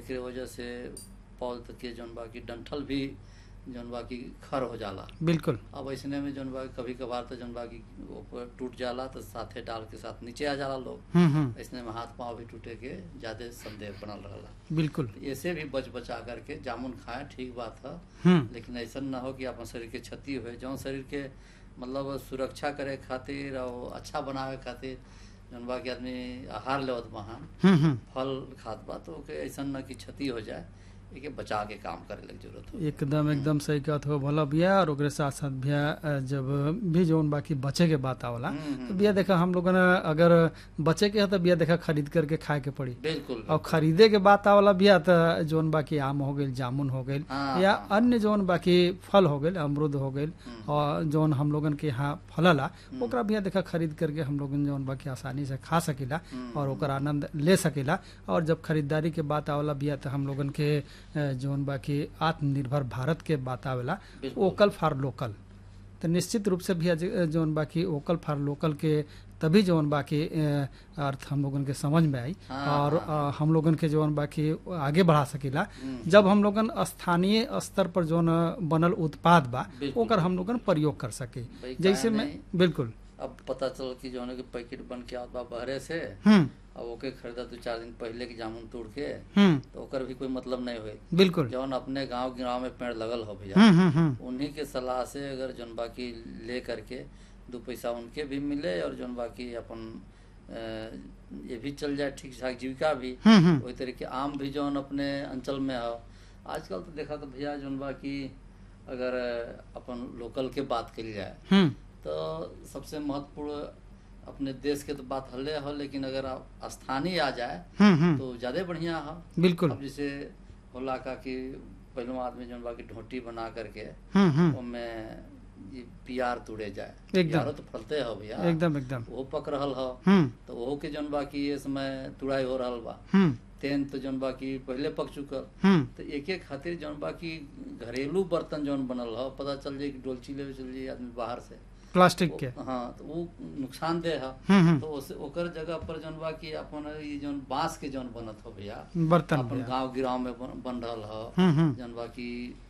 एकरे वजह से पौध के जौन बा की डंठल भी जौन बा की खर हो जाला बिल्कुल अब ऐसने में जौन बा कभी कभार तो जौन बा की ऊपर टूट जाला तो साथे डाल के साथ नीचे आ जाला लोग हम्म हम्म ऐसने में हाथ पांव भी टूटे के ज्यादा संदेह बनल रहला बिल्कुल ऐसे भी बच बचा करके जामुन खाएं ठीक बात है हम्म लेकिन ऐसा ना हो कि अपन शरीर के क्षति हुए जौन शरीर के मतलब सुरक्षा करे खातिर और अच्छा बनावे खातिर जौन बा कि आदमी आहार लेवत बहा हम्म हम्म फल खात बा तो ओके ऐसा ना कि क्षति हो जाए एके बचा के काम करे लग जरूरत हो एकदम एकदम सही कहत हो भला भैया और ओकरे साथ साथ भैया अ, जब भी जौन बाकी बचे के बात आवला हम्म, तो भैया देखा हम लोगन अगर बचे के है तो भैया देखा खरीद करके खाए के पड़ी बिल्कुल और खरीदे के बात आवला भैया तो जौन बाकी आम हो गइल जामुन हो गइल हाँ, या हाँ। अन्य जौन बाकी फल हो गइल अमरूद हो गइल हम्म। और जौन हम लोगन के यहाँ फलला ओकरा भैया देखा खरीद करके हम लोगन जौन बाकी आसानी से खा सकीला हम्म। और ओकर आनंद ले सकीला और जब खरीदारी के बात आवला भैया तो हम लोगन के अ, जौन बाकी आत्मनिर्भर भारत के बात आवेला बिल्कुल। वोकल फॉर लोकल तो निश्चित रूप से भैया ज- जौन बाकी वोकल फॉर लोकल के तभी जौन बाकी अ, अर्थ हम लोगन के समझ में आई हाँ, और हाँ। अ, हम लोगन के जौन बाकी आगे बढ़ा सकीला हम्म। जब हम लोगन स्थानीय स्तर पर जौन बनल उत्पाद बा बिल्कुल। ओकर हम लोगन प्रयोग कर सके भाई जैसे काहे मैं नहीं? बिल्कुल अब पता चल कि जौन है कि पैकेट बन के आवत बा बहरे से हम्म अब ओके खरीदा दो चार दिन पहले के जामुन तोड़ के हम्म तो ओकर भी कोई मतलब नहीं हुई बिल्कुल जौन अपने गांव गांव में पेड़ लगल हो भैया हम्म हम्म हम्म उन्हीं के सलाह से अगर जौन बाकी ले करके दो पैसा उनके भी मिले और जौन बाकी अपन अ, ये भी चल जाए ठीक ठाक जीविका भी हम्म हम्म वही तरीके आम भी जौन अपने अंचल में हो आजकल तो देखा तो भैया जौन बाकी अगर अपन लोकल के बात करी जाए हम्म तो सबसे महत्वपूर्ण अपने देश के तो बात हल्ले हो लेकिन अगर आप स्थानीय आ जाए हम्म हम्म तो ज्यादा बढ़िया हो बिल्कुल अब जैसे होला का कि पहलो आदमी जौन बाकी ढोटी बना करके हम्म हम्म ओमे ये पियार तुड़े जाए एकदम। पियारो तो फलते हो भैया एकदम एकदम वो पक रहल हो हम्म तो ओहो के जौन बाकी ये समय तुड़ाई हो रहल बा हम्म तेन तो जौन बाकी पहले पक चुकल हम्म तो एक एक खातिर जौन बाकी घरेलू बर्तन जौन बनल हो पता चल जाए कि डोलची लेवे चल जाए आदमी बाहर से प्लास्टिक के हाँ तो वो नुकसानदेह है हम्म हम्म तो उस ओकर जगह पर जौन बा कि अपन ये जौन बांस के जौन बनत हो भैया बर्तन अपन भैया गांव गिराव में बन, बन रहल हो हम्म हम्म जौन बा कि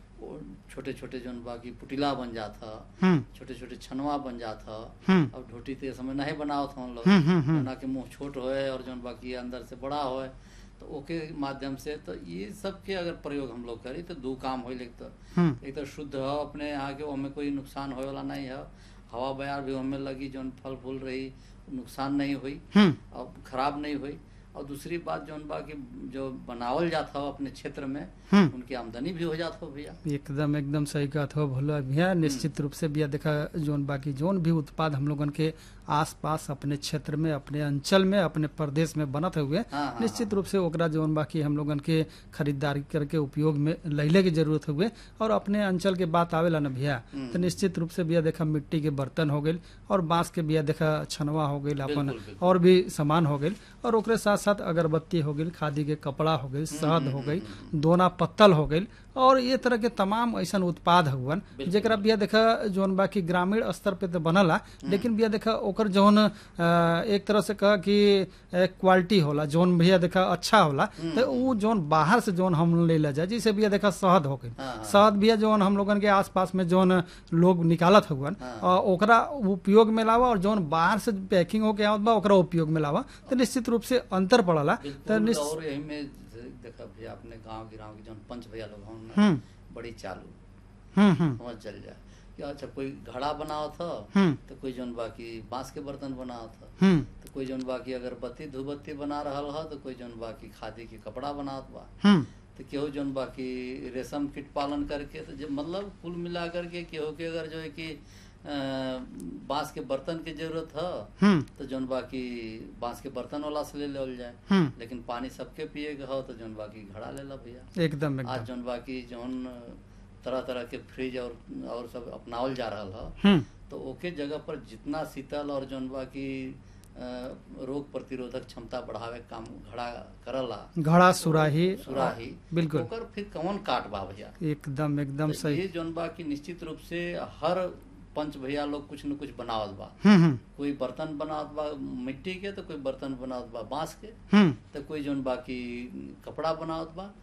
छोटे छोटे जौन बा कि पुटिला बन जात ह हम्म छोटे छोटे छनवा बन जात ह हम्म अब ढोटी तो ये समय नहीं बनावत हम लोग हम्म, हम्म, हम्म। ना के मुंह छोट होए और जौन बाकी अंदर से बड़ा होए तो ओके माध्यम से तो ये सब के अगर प्रयोग हम लोग करी तो दो काम हो लेकिन तो हम्म एक तो शुद्ध हो अपने यहाँ के हमें कोई नुकसान होए वाला नहीं है हवा बयार भी हमें लगी जौन फल फूल रही नुकसान नहीं हुई हम्म और खराब नहीं हुई और दूसरी बात जौन बा कि जो बनावल जाता हो अपने क्षेत्र में हम्म उनकी आमदनी भी हो जात हो भैया एकदम एकदम सही कहत हो भोला भैया निश्चित रूप से भैया देखा जोन बाकी जोन भी उत्पाद हम लोगन के आसपास अपने क्षेत्र में अपने अंचल में अपने प्रदेश में बनत हुए हाँ, हाँ, निश्चित रूप से ओकरा जोन बाकी हम लोगन के खरीदारी करके उपयोग में लैले की जरूरत हुए और अपने अंचल के बात आवेला ना भैया हम्म। तो निश्चित रूप से भैया देखा मिट्टी के बर्तन हो गइल और बांस के भैया देखा छनवा हो गइल अपन बिल्कुल, बिल्कुल। और भी सामान हो गइल और ओकरे साथ साथ अगरबत्ती हो गइल खादी के कपड़ा हो गइल शहद हो गई दोना पत्तल हो गइल और ये तरह के तमाम ऐसा उत्पाद हुवन बिल्कुल। जेकरा बिया देखा जौन बाकी ग्रामीण स्तर पे तो बनला लेकिन बिया देखा ओकर जौन अ, एक तरह से कह कि क्वालिटी होला जौन भैया देखा अच्छा होला तो उ जौन बाहर से जौन हम ले ला जाए जैसे भैया देखा शहद हो गइल हाँ, हाँ। शहद भैया जौन हम लोगन के आसपास में जौन लोग निकालत हुवन हाँ। अ, ओकरा उपयोग में लावा और जौन बाहर से पैकिंग होके आवत बा ओकरा उपयोग में लावा तो निश्चित रूप से अंतर पड़ला तो बिल्कुल निश्च- और यही में जैसे देखा भैया अपने गांव गिराव के जौन पंच भैया लोग हों हम्म बड़ी चालू हम्म हम्म समझ चल जाए कि अच्छा कोई घड़ा बनाओ था हम्म तो कोई जौन बाकी बांस के बर्तन बनाओ था हम्म तो कोई जौन बाकी अगरबत्ती धूपबत्ती बना रहल ह तो कोई जौन बाकी खादी के कपड़ा बनात बा हम्म तो केहू जौन बाकी रेशम कीट पालन करके तो जब मतलब कुल मिला करके केहू के अगर जो है कि अ, बांस के बर्तन की जरूरत है हम्म तो जौन बाकी बांस के बर्तन वाला से ले लेवल जाए हम्म लेकिन पानी सबके पिए के हो तो जौन बाकी घड़ा ले ला भैया एकदम आज एकदम जौन बाकी जौन तरह तरह के फ्रिज और और सब अपनावल जा रहल ह हम्म तो ओके जगह पर जितना शीतल और जौन बाकी अ, रोग प्रतिरोधक क्षमता बढ़ावे के काम घड़ा करला घड़ा सुराही सुराही बिल्कुल ओकर फिर कौन काट बा भैया एकदम एकदम तो सही ये जौन बा कि निश्चित रूप से हर पंच भैया लोग कुछ न कुछ बनावत बा हम्म हम्म कोई बर्तन बनावत बा मिट्टी के तो कोई बर्तन बनावत बा बांस के हम्म तो कोई जौन बाकी कपड़ा बनावत बा